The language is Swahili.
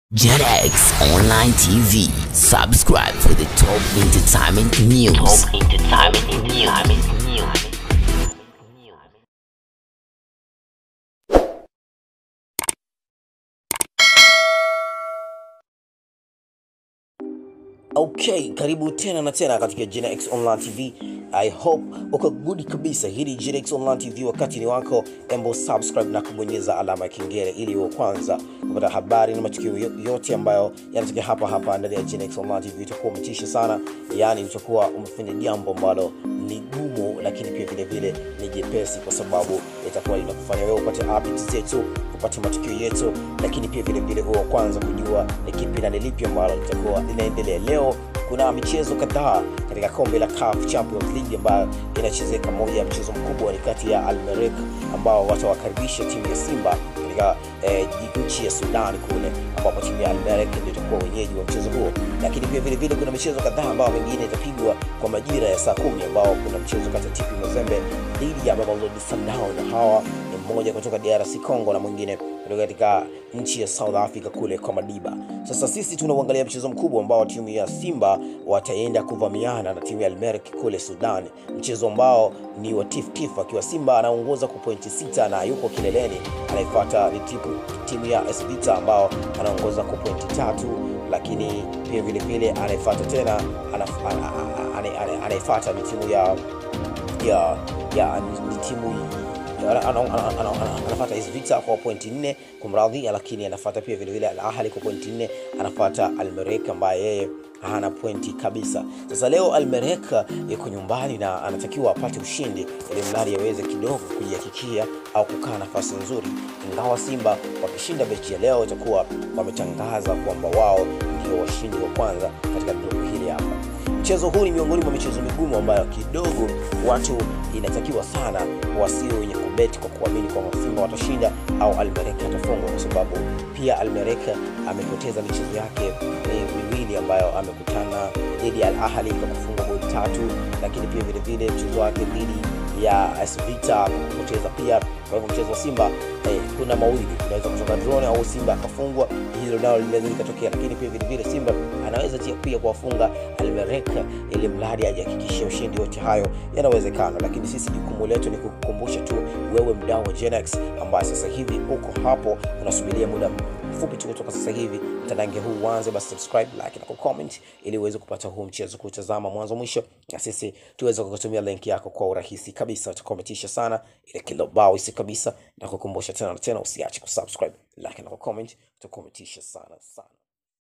JetX Online TV. Subscribe for the top entertainment news. Top entertainment news. Okay, karibu tena na tena katika GenX Online TV. I hope uko good kabisa. Hii ni GenX Online TV, wakati ni wako, embo subscribe na kubonyeza alama ya kengele ili uwe kwanza kupata habari na matukio yo- yote ambayo yanatokea hapa hapa ndani ya GenX Online TV. Utakuwa umetisha sana, yani utakuwa umefanya jambo ambalo ni gumu, lakini pia vile vile ni jepesi, kwa sababu itakuwa linakufanya wewe upate updates zetu, upate matukio yetu, lakini pia vile vile uwe wa kwanza kujua ni kipi na ni lipi ambalo litakuwa linaendelea leo. Kuna michezo kadhaa katika kombe la CAF Champions League ambayo inachezeka. Moja ya mchezo mkubwa ni kati ya Al Merrikh ambao watawakaribisha timu ya Simba katika eh, nchi ya Sudan kule, ambapo timu ya Al Merrikh ndio itakuwa wenyeji wa mchezo huo. Lakini pia vile vile kuna michezo kadhaa ambayo mengine itapigwa kwa majira ya saa kumi, ambao kuna mchezo kati ya TP Mazembe dhidi ya Mamelodi Sundowns, na hawa ni mmoja kutoka DRC Congo na mwingine kutoka katika nchi ya South Africa kule kwa Madiba. Sasa sisi tunauangalia mchezo mkubwa ambao timu ya Simba wataenda kuvamiana na timu ya Al Merrikh kule Sudan, mchezo ambao ni wa tif tif, akiwa Simba anaongoza kwa pointi sita na yuko kileleni. Anayefuata ni tipu, timu ya AS Vita ambao anaongoza kwa pointi tatu, lakini pia vile vile anayefuata tena anaf- ana- ana- ana- ana- anayefuata ni timu ya ya ya ni ni timu ana- ana- ana- ana- ana- anafuata AS Vita kwa pointi nne kumradhi, lakini anafuata pia vile vile Al Ahly kwa pointi nne, anafuata Al Merrikh ambaye yeye hana pointi kabisa. Sasa leo Al Merrikh yuko nyumbani na anatakiwa apate ushindi ili mradi aweze kidogo kujihakikia au kukaa nafasi nzuri, ingawa Simba wakishinda mechi ya leo itakuwa wametangaza kwamba wao ndio washindi wa kwanza katika grupu hili hapa. Mchezo huu ni miongoni mwa michezo migumu ambayo kidogo watu inatakiwa sana wasiwe wenye kubeti kwa kuamini kwamba Simba watashinda au Al Merrikh atafungwa, kwa sababu pia Al Merrikh amepoteza michezo yake eh, miwili ambayo amekutana dhidi ya Al Ahly kwa kufunga goli tatu, lakini pia vile vile mchezo wake dhidi ya AS Vita kupoteza pia. Kwa hivyo mchezo wa Simba eh, kuna mawili, unaweza kutoka drone au Simba akafungwa, hilo nalo linaweza likatokea, lakini pia vile vile Simba anaweza tia- pia kuwafunga Al Merrikh ili mradi ajihakikishie ushindi. Yote hayo yanawezekana, lakini sisi jukumu letu ni kukukumbusha tu wewe mdau wa Genex ambaye sasa hivi uko hapo unasubiria muda mfupi tu kutoka sasa hivi mtandange huu uanze, basi subscribe, like na kucomment ili uweze kupata huu mchezo kutazama mwanzo mwisho, na sisi tuweze kukutumia link yako kwa urahisi kabisa. Utakometisha sana ile kilo bao isi kabisa, na kukumbusha tena na tena, usiache kusubscribe, like na kucomment, utakometisha sana sana.